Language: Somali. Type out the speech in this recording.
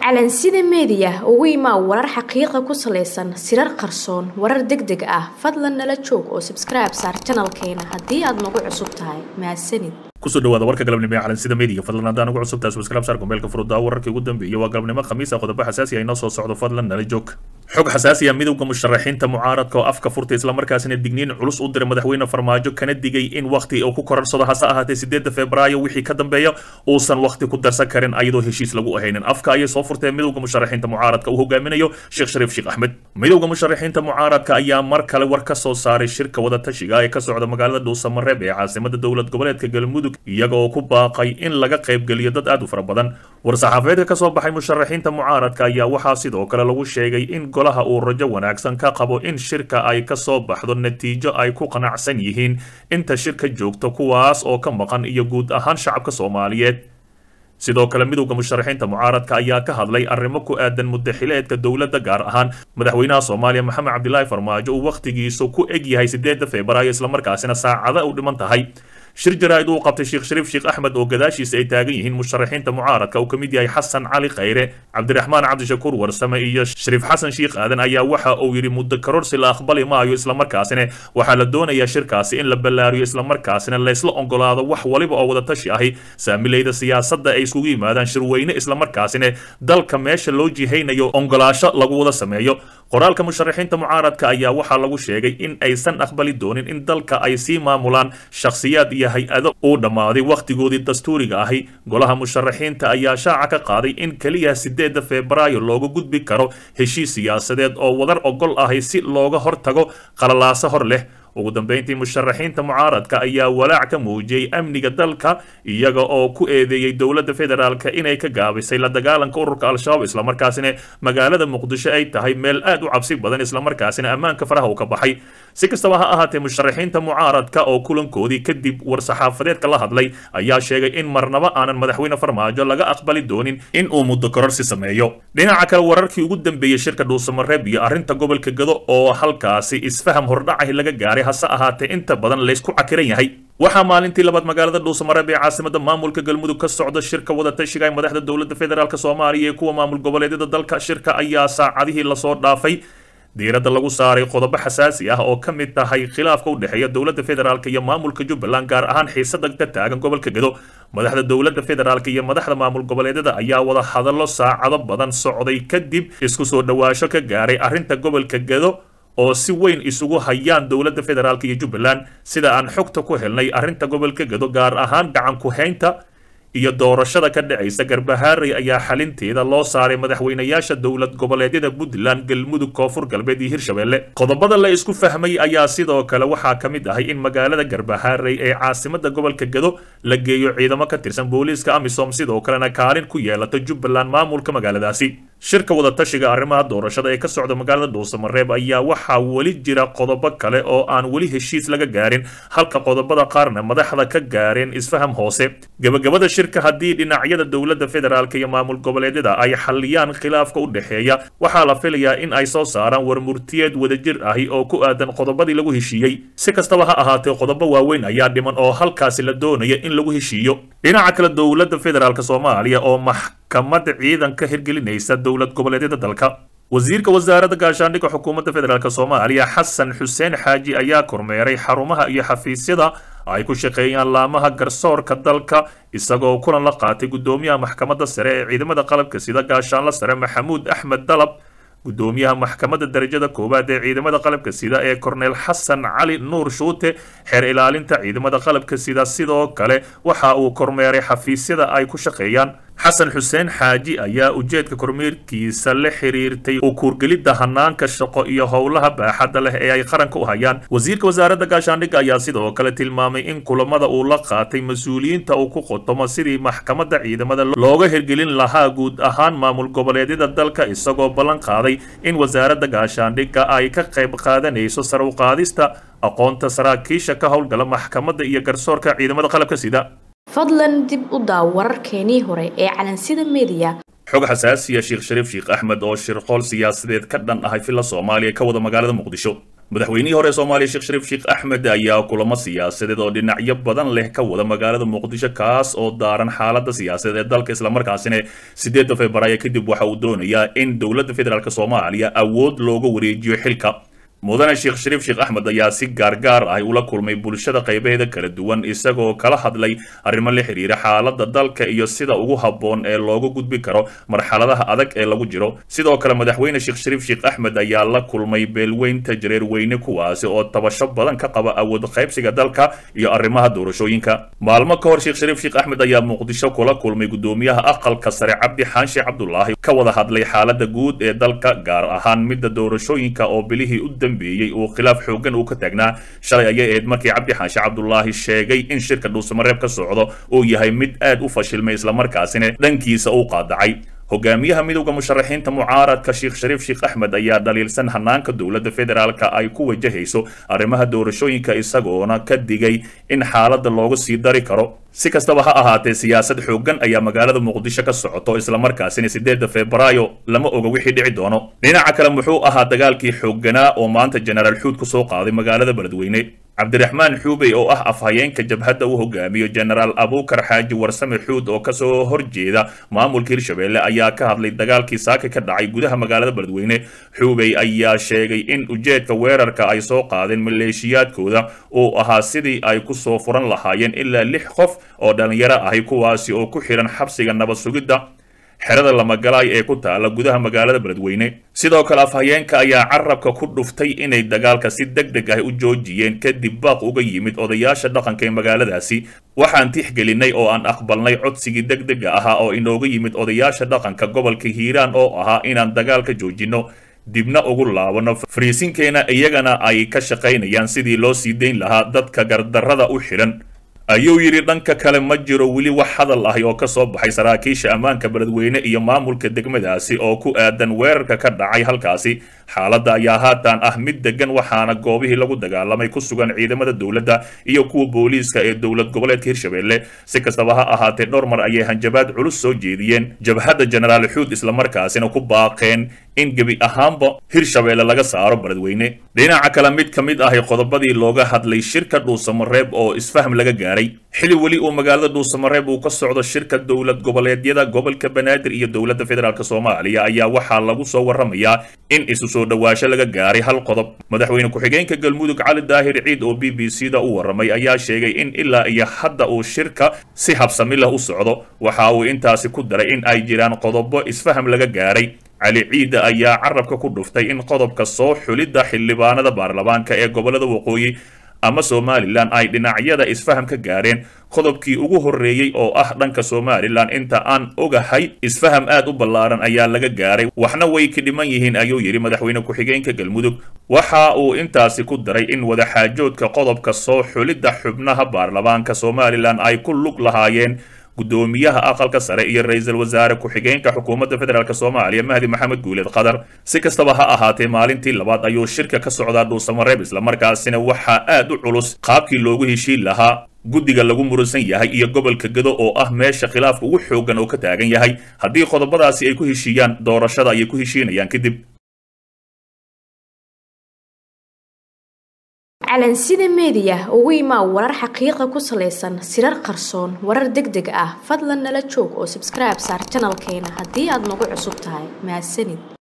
calansida meediya ugu imaa warar xaqiiqa ku salaysan sirar qarsoon warar deg deg ah fadlan nala joog oo sabskribe saar janalkeena haddii aad nagu cusub tahay mahadsanid kusoo dhawaada warka galabnimo ee calansida media fadlan haddaan ugu cusub tahay subscribe saar kumeelka furudaa wararkii ugu dambeeyay waa galabnimo khamiisa qodobo xasaasi ah inoo soo socdo fadlan nala joog xog xasaasi ah midowda musharaxiinta mucaaradka oo afka furtay islamarkaasina digniin culus u diray madaxweyne farmaajo kana digay in wakhti uu ku korarsado hase ahaatee sideedda februaayo wixii ka dambeeya uusan wakhti ku darsan karin ayadoo heshiis lagu ahaynin afka ayay soo furteen midowda musharaxiinta mucaaradka uu hogaaminayo sheekh shariif sheekh axmed midowda musharaxiinta mucaaradka ayaa mar kale war ka soo saaray shirka wadatashiga ee ka socda magaalada dhuusamareeb ee caasimada dowlad goboleedka galmudug iyaga oo ku baaqay in laga qaybgeliyo dad aad u fara badan war-saxaafadeedka ka soo baxay musharaxiinta mucaaradka ayaa waxaa sidoo kale lagu sheegay in golaha uu rajo wanaagsan ka qabo in shirka ay ka soo baxdo natiijo ay ku qanacsan yihiin inta shirka joogto kuwaas oo ka maqan iyo guud ahaan shacabka soomaaliyeed sidoo kale midowda musharaxiinta mucaaradka ayaa ka hadlay arrimo ku aadan mudaxileedka dowladda gaar ahaan madaxweynaha soomaaliya maxamed cabdilaahi farmaajo uu wakhtigiisu ku eg yahay sideedda februaayo islamarkaasina saacada u dhiman tahay shir jaraa'id uu qabtay sheekh shariif sheekh axmed oo gadaashiisa ay taagan yihiin musharaxiinta mucaaradka uu ka mid yahay xasan cali khayre cabdiraxmaan cabdishakuur warsame iyo shariif xasan sheekh aadan ayaa waxa uu yidhi muddo karorsi la aqbali maayo islamarkaasina waxaa la doonayaa shirkaasi in la ballaariyo islamarkaasina laysla ogolaado wax waliba oo wadatashi ahi saamileyda siyaasadda ay isugu yimaadaan shirweyne islamarkaasina dalka meesha loo jihaynayo ongolaasho lagu wada sameeyo qoraalka musharaxiinta mucaaradka ayaa waxaa lagu sheegay in aysan aqbali doonin in dalka ay sii maamulaan shakhsiyaad iyo hay-ado uu dhammaaday wakhtigoodii dastuuriga ahi golaha musharaxiinta ayaa shaaca ka qaaday in keliya sideedda febraayo looga gudbi karo heshiis siyaasadeed oo wadar ogol ahi si looga hortago qalalaaso hor leh ugu dambeyntii musharaxiinta mucaaradka ayaa walaac ka muujiyey amniga dalka iyaga oo ku eedeeyey dowladda federaalka inay ka gaabisay la dagaalanka ururka al-shabaab islamarkaasina magaalada muqdisho ay tahay meel aad u cabsi badan islamarkaasina ammaanka faraha uu ka baxay si kastaba ha ahaatee musharaxiinta mucaaradka oo kulankoodii kadib war-saxaafadeedka la hadlay ayaa sheegay in marnaba aanan madaxweyne farmaajo laga aqbali doonin in uu muddo kororsi sameeyo dhinaca kale wararkii ugu dambeeyey shirka dhuusamareeb iyo arrinta gobolka gado oo halkaasi isfaham hordhacahi laga gaaray hase ahaatee inta badan laysku cakiran yahay waxaa maalintii labaad magaalada dhuusamareeb ee caasimada maamulka galmudug ka socda shirka wadatashiga ee madaxda dowladda federaalk soomaaliya ee kuwa maamul goboleedyada dalka shirka ayaa saacadihii lasoo dhaafay diiradda lagu saaray qodobo xasaasi ah oo ka mid tahay khilaafka u dhexeeya dowladda federaalk iyo maamulka jubbaland gaar ahaan xiisada ka taagan gobolka gado madaxda dowladda federaalk iyo madaxda maamul goboleedyada ayaa wada hadallo saacado badan socday kadib isku soo dhowaasho ka gaaray arrinta gobolka gado oo si weyn isugu hayaan dowladda federaalk iyo jubbaland sida aan xogta ku helnay arrinta gobolka gado gaar ahaan gacan ku-haynta iyo doorashada ka dhacaysa garbahaarey ayaa xalinteeda loo saaray madaxweynayaasha dowlad goboleedyada puntland galmudug koonfur galbeed iyo hirshabelle qodobada la isku fahmay ayaa sidoo kale waxaa ka mid ahay in magaalada garbahaarey ee caasimada gobolka gado la geeyo ciidamo ka tirsan booliiska amisom sidoo kalena kaalin ku yeelata jubbaland maamulka magaaladaasi shirka wadatashiga arrimaha doorashada ee ka socda magaalada dhuusamareeb ayaa waxaa weli jira qodobo kale oo aan weli heshiis laga gaarin halka qodobada qaarna madaxda ka gaareen isfaham hoose gabagabada shirka haddii dhinacyada dowladda federaalk iyo maamul goboleedyada ay xalliyaan khilaafka u dhexeeya waxaa la filayaa in ay soo saaraan warmurtiyeed wadajir ahi oo ku aadan qodobadii lagu heshiiyey si kastaba ha ahaatee qodobo waaweyn ayaa dhiman oo halkaasi la doonaya in lagu heshiiyo dhinaca kale dowladda federaalk soomaaliya oo maxkamad ciidan ka hirgelinaysa dowlad goboleedyada dalka wasiirka wasaaradda gaashaandhigga xukuumadda federaalk soomaaliya xasan xuseen xaaji ayaa kormeeray xarumaha iyo xafiisyada ay ku shaqeeyaan laamaha garsoorka dalka isagoo kulan la qaatay guddoomiyaha maxkamadda sare ee ciidamada qalabka sida gaashaanla sare maxamuud axmed dalab guddoomiyaha maxkamadda darajada koowaad ee ciidamada qalabka sida ee korneel xasan cali nuur shuute xeer ilaalinta ciidamada qalabka sida sidoo kale waxa uu kormeeray xafiisyada ay ku shaqeeyaan xasan xuseen xaaji ayaa ujeedka kormeerkiisa la xiriirtay u kuurgelidda hanaanka shaqo iyo howlaha baaxadda leh ee ay qaranka u hayaan wasiirka wasaaradda gaashaandhigga ayaa sidoo kale tilmaamay in kulamada uu la qaatay mas-uuliyiinta uu ku qotomo sidii maxkamadda ciidamada looga hirgelin lahaa guud ahaan maamul goboleedyada dalka isagoo ballan qaaday in wasaaradda gaashaandhigga ay ka qayb qaadanayso sar u qaadista aqoonta saraakiisha ka howlgala maxkamadda iyo garsoorka ciidamada qalabka sida fadlan dib u daaw wararkeenii hore ee calansida meediya xog xasaasiya sheekh shariif sheekh axmed oo shirqool siyaasadeed ka dhan ahay filla soomaaliya ka wada magaalada muqdisho madaxweynihii hore soomaaliya sheekh shariif sheekh axmed ayaa kulamo siyaasadeed oo dhinacyo badan leh ka wada magaalada muqdisho kaas oo daaran xaalada siyaasadeed ee dalka islamarkaasina sideedda februaayo kadib waxa uu doonayaa in dowladda federaalk soomaaliya awood looga wareejiyo xilka mudane sheekh shariif sheekh axmed ayaa si gaargaar ah ula kulmay bulshada qaybaheeda kala duwan isagoo kala hadlay arrimo la xiriira xaalada dalka iyo sida ugu habboon ee looga gudbi karo marxaladaha adag ee lagu jiro sidoo kale madaxweyne sheekh shariif sheekh axmed ayaa la kulmay beelweynta jareerweyne kuwaasi oo tabasho badan ka qaba awood qaybsiga dalka iyo arrimaha doorashooyinka maalmo ka hor sheekh shariif sheekh axmed ayaa muqdisho kula kulmay gudoomiyaha aqalka sare cabdi xaanshe cabdulaahi ka wada hadlay xaalada guud ee dalka gaar ahaan midda doorashooyinka oo bilihii u uu khilaaf xoogan uu ka taagnaa shalay ayay ahayd markii cabdi xaanshe cabdulaahi sheegay in shirka dhuusamareeb ka socdo uu yahay mid aad u fashilmay islamarkaasina dhankiisa uu qaadacay hogaamiyaha midowda musharaxiinta mucaaradka sheekh shariif sheekh axmed ayaa dhaliilsan hanaanka dowladda federaalka ay ku wajahayso arrimaha doorashooyinka isagoona ka digay in xaaladda looga sii dari karo si kastaba ha ahaatee siyaasad xoogan ayaa magaalada muqdisho ka socoto islamarkaasina sideedda febraayo lama oga wixii dhici doono dhinaca kale muxuu ahaa dagaalkii xoogganaa oo maanta jenaraal xuud ku soo qaaday magaalada beledweyne cabdiraxmaan xuubey oo ah afhayeenka jabhadda uu hogaamiyo jenaraal abuukar xaaji warsame xuud oo kasoo horjeeda maamulka hirshabelle ayaa ka hadlay dagaalkii saaka ka dhacay gudaha magaalada beledweyne xuubey ayaa sheegay in ujeedka weerarka ay soo qaadeen maleeshiyaadkooda uu ahaa sidii ay ku soo furan lahaayeen ilaa lix qof oo dhallinyaro ahi kuwaasi oo ku xihan xabsiga nabad sugidda xerada lamagalaay ee ku taala gudaha magaalada beledweyne sidoo kale afhayeenka ayaa carabka ku dhuftay inay dagaalka si deg deg ah u joojiyeen kadib baaq uga yimid odayaasha dhaqanka ee magaaladaasi waxaan tixgelinay oo aan aqbalnay codsigii deg dega ahaa oo inooga yimid odayaasha dhaqanka gobolka hiiraan oo ahaa inaan dagaalka joojinno dibna ugu laabano fariisinkeena iyagana ay ka shaqaynayaan sidii loo sii dayn lahaa dadka gardarrada u xidhan ayuu yidhi dhanka kale ma jiro weli wax hadal ahi oo ka soo baxay saraakiisha ammaanka beledweyne iyo maamulka degmadaasi oo ku aadan weerarka ka dhacay halkaasi xaaladda ayaa haatan ah mid degan waxaana goobihii lagu dagaalamay ku sugan ciidamada dowladda iyo kuwa booliiska ee dowlad goboleedka hirshabelle si kastaba ha ahaatee dhowr mar ayay hanjabaad culus soo jeediyeen jabhadda jenaraal xuud islamarkaasina ku baaqeen in gebi ahaanba hirshabelle laga saaro beledweyne dhinaca kale mid ka mid ahi qodobadii looga hadlay shirka dhuusamareeb oo isfahm laga gaaray xili weli uu magaalada dhuusamareeb uu ka socdo shirka dowlad goboleedyada gobolka banaadir iyo dowladda federaalk soomaaliya ayaa waxaa lagu soo waramayaa in isu soo dhowaasho laga gaaray hal qodob madaxweyne ku-xigeenka galmudug cali daahir ciid oo b b c da u warramay ayaa sheegay in ilaa iyo hadda uu shirka si habsami leh u socdo waxa uu intaasi ku daray in ay jiraan qodobo isfaham laga gaaray cali ciida ayaa carabka ku dhuftay in qodobka soo xulidda xildhibaanada baarlamaanka ee gobolada waqooyi ama somalilan ay dhinacyada isfaham ka gaareen qodobkii ugu horreeyey oo ah dhanka somalilan inta aan ogahay isfaham aad u ballaaran ayaa laga gaaray waxna way ka dhiman yihiin ayuu yidhi madaxweyne ku-xigeenka galmudug waxa uu intaasi ku daray in wadaxaajoodka qodobka soo xulidda xubnaha baarlamaanka somalilan ay ku lug lahaayeen gudoomiyaha aqalka sare iyo ra-iisul wasaare ku-xigeenka xukuumadda federaalk soomaaliya mahdi maxamed guuleed qadar si kastaba ha ahaatee maalintii labaad ayuu shirka ka socdaa dhuusamareeb islamarkaasina waxaa aad u culus qaabkii loogu heshiin lahaa guddiga lagu muransan yahay iyo gobolka gedo oo ah meesha khilaafka ugu xoogan oo ka taagan yahay haddii qodobadaasi ay ku heshiiyaan doorashada ayay ku heshiinayaan kadib calansida meediya ugu imaa warar xaqiiqa ku salaysan sirar qarsoon warar deg deg ah fadlan nala joog oo sabskribe saar janalkeena haddii aad nagu cusub tahay mahadsanid